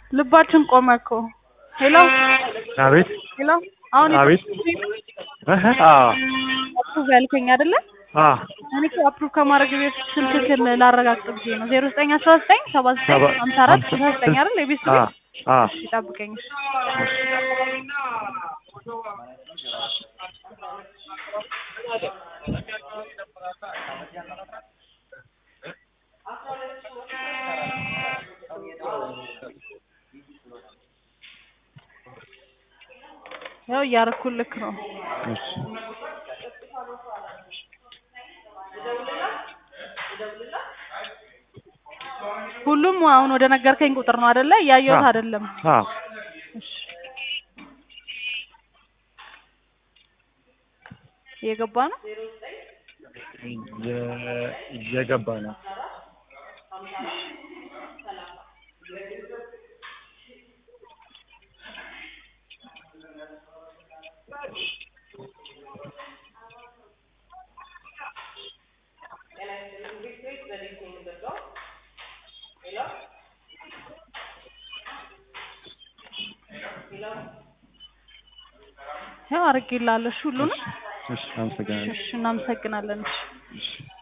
ልባችን ቆመ እኮ። ሄሎ አቤት ሄሎ፣ አሁን አቤት እህ አዎ አፕሩቭ ያልከኝ አይደለ? አ እኔ እኮ አፕሩቭ ከማድረግ በፊት ስልክህን ላረጋግጥ ብዬ ነው። ዜሮ ዘጠኝ አስራ ዘጠኝ ሰባ ዘጠኝ ሰባ- ሀምሳ አራት ስልሳ ዘጠኝ አይደል? የቤት አ ስልክ አ እሺ፣ ጠብቀኝ እሺ። ያው እያረኩልክ ነው። እሺ ሁሉም አሁን ወደ ነገርከኝ ቁጥር ነው አይደለ? እያየሁት አ አይደለም። አ እሺ እየገባ ነው። እየ- እየገባ ነው። ያው አድርጌልሃለሁ እሺ፣ ሁሉንም እሺ አመሰግናለሁ። እሺ፣ እናመሰግናለን። እሺ እሺ